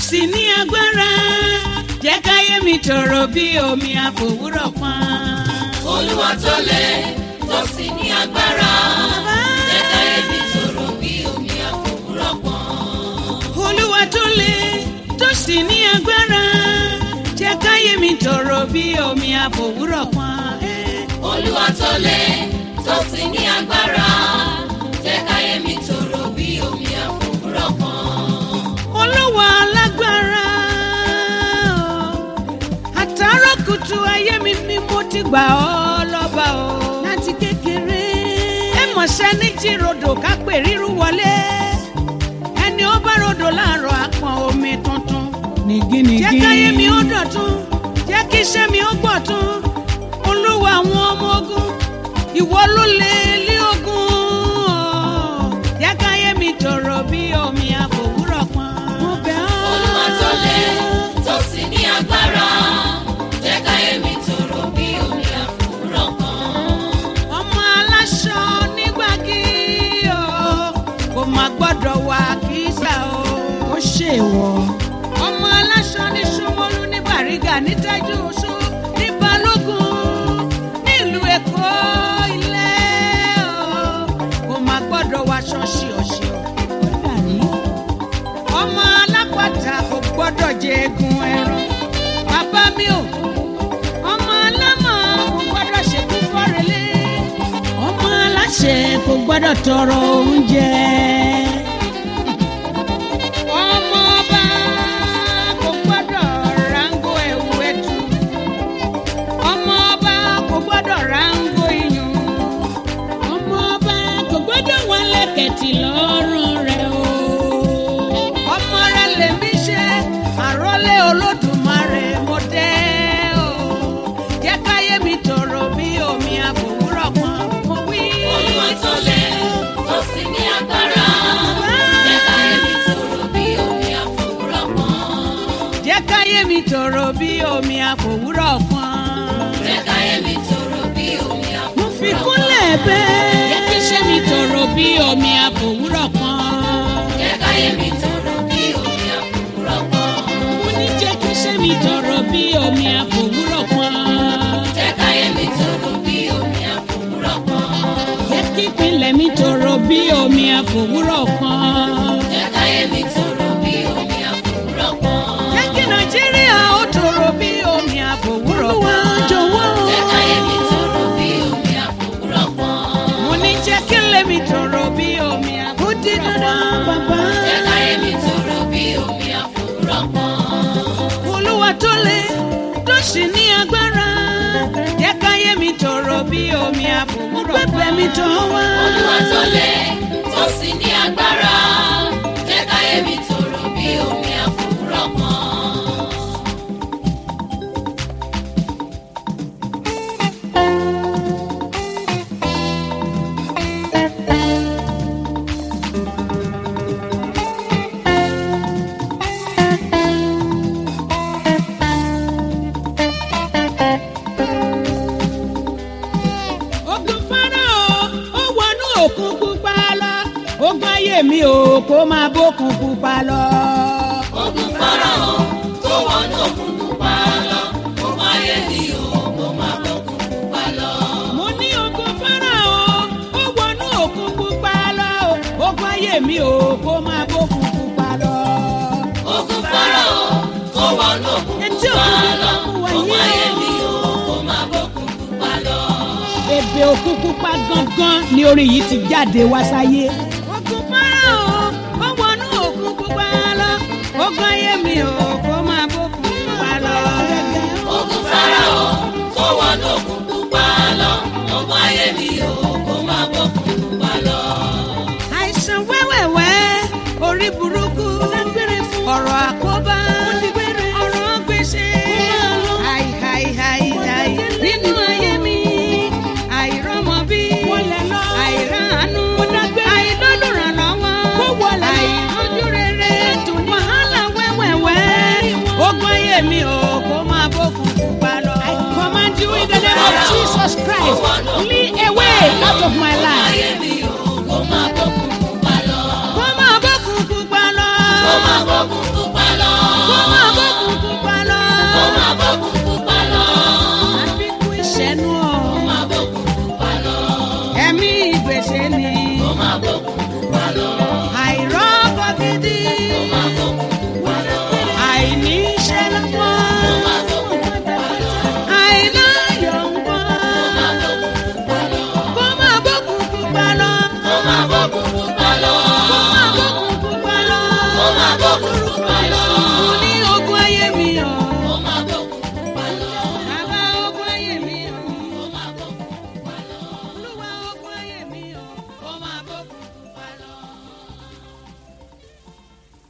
sì ní agbára jẹ́ káyé mi tòrò bí omi àfòwúrọ̀ pọ́n. olúwa tó lé tó sì ní agbára jẹ́ káyé mi tòrò bí omi àfòwúrọ̀ pọ́n. olúwa tó le tó sì ní agbára jẹ́ káyé mi tòrò bí omi àfòwúrọ̀ pọ́n. olúwa tó lé tó sì ní agbára jẹ́ káyé mi tòrò bí omi àfòwúrọ̀ pọ́n. olúwa alágbára àtàrà kùtù ayé mi ni mo ti gbà ọ́ lọ́ba o láti kékeré ẹ mọ̀ṣẹ́ ní jíròdò ká pè ríru wọlé ẹni ó bá rodò láàárọ̀ àpọ̀n omi tuntun nìgínìgín. jẹ́ káyé mi ó dọ̀tun jẹ́ kí iṣẹ́ mi ó gbọ̀tun olúwa àwọn ọmọ ogun ìwọ ló lè lé ogun o. jẹ́ káyé mi tòrò bí omi àfòwúrọ̀ pọ́n. mo bẹ̀ ọ́. olúwa tó lé tó sì ní agbára jẹ́ káyé mi tòrò bí omi àfòwúrọ̀ pọ́n. ọmọ aláṣọ nígbàgì o kò má gbọ́dọ̀ wà kísà o. ó ṣèwọ. ọmọ aláṣọ ní Ṣómólú ní Bàrígà ní Tájú Oṣó ní Balógun nílùú Èkó ilé o kò má gbọ́dọ̀ wá ṣọ́ọ̀ṣì ọ̀ṣì o. ó dàrí. ọmọ alápàtà kò gbọ́dọ̀ jẹ egun ẹran bàbá mi ò ọmọ alámọ̀ kò gbọ́dọ̀ ṣekú fọ́rẹ́lé ọmọ aláṣẹ kò gbọ́dọ̀ tọrọ oúnjẹ. ọmọ ọba kò gbọ́dọ̀ rángó ẹ̀wù ẹ̀tù ọmọ ọba kò gbọ́dọ̀ rángó iyùn ọmọ ọba kò gbọ́dọ̀ wọn lẹ́kẹ̀tì lọ́rùn rẹ̀ o. ọmọ rẹ lèmi ṣe àrólé olódùmarè mo dé o jẹ́ káyé mi tòrò bí omi àfòwúrọ̀ kan mo wí. olúwa tó lé tó sì ní agbára jẹ́ káyé mi tòrò bí omi àfòwúrọ̀ pọ́n. jẹ́ káyé mi tòrò bí omi àfòwúrọ̀ kan. jẹ́ káyé mi tòrò bí omi mo fi àfòwúrọ̀ kúnlẹ̀ pọ́n. bẹ́ẹ̀. jẹ́ kí iṣẹ́ mi tòrò bí omi àfòwúrọ̀ kan. jẹ́ káyé mi tòrò bí omi àfòwúrọ̀ pọ́n. mo ní jẹ́ kí iṣẹ́ mi tọrọ bí omi àfòwúrọ̀ kan. jẹ́ káyé mi tòrò bí omi àfòwúrọ̀ pọ́n. jẹ́ kí ìpínlẹ̀ mi tọrọ bí omi àfòwúrọ̀ kan. jẹ́ káyé mi tòrò bí omi àfòwúrọ̀ pọ́n. jẹ́ kí nàìjíríà ó tòrò bí omi àfòwúrọ̀ olúwa kan. jọ̀wọ́. jẹ́ káyé mi tòrò bí omi àfòwúrọ̀ pọ́n. mo ní jẹ́ kí lèmi tòrò bí omi ó di dandan àfòwúrọ̀ kan. bàbá. jẹ́ káyé mi tòrò bí omi àfòwúrọ̀ pọ́n. olúwa tó le tó sì ní agbára jẹ́ káyé mi tòrò bí omi àfòwúrọ̀ kan. pẹpẹ mi tọ́ wá. olúwa tó lé tó sì ní agbára jẹ́ káyé mi tòrò bí omi àfòwúrọ̀ pọ́n. ogun Fáráò ó wọnú òkun pupa lọ. ogun ayé mi ò kó máa bókun pupa lọ. ogun Fáráò tó wọnú òkun pupa lọ ogun ayé mi ò kó má bọ́kun pupa lọ. mo ní ogun Fáráò ó wọnú òkun pupa lọ. ogun ayé mi ò kó máa bókun pupa lọ. ogun Fáráò tó wọnú òkun Etí pupa òkun lọ pupa wà ogun yìí ayé o. mi ò kó má bọ́kun pupa lọ. bèbè òkun pupa gangan ni orin yìí ti jáde wá sáyé. ogun Fáráò ó wọnú òkun pupa lọ ogun ayé mi ò kó máa bókun pupa lọ. ogun Fáráò tó wọnú òkun pupa lọ ogun ayé mi ò kó má bọ́kun pupa lọ. àìsàn wẹ́wẹ̀wẹ́ orí burúkú ọ̀rọ̀ àkóbá ọ̀rọ̀ gbèsè àìhàìhàìhàì nínú ayé mi àìrọ́mọbí àìráàánú àìlólùrànlọ́wọ́ àìrójú rere wàhálà wẹ́wẹ̀wẹ́ ogun ayé mi ò kó máa bókun pupa lọ. I command you in the name of Jesus Christ, flee away out of my life. ayé mi ò kó má bọ́kun pupa lọ. kó máa bókun pupa lọ. kó má bọ́kun pupa lọ. máa bókun pupa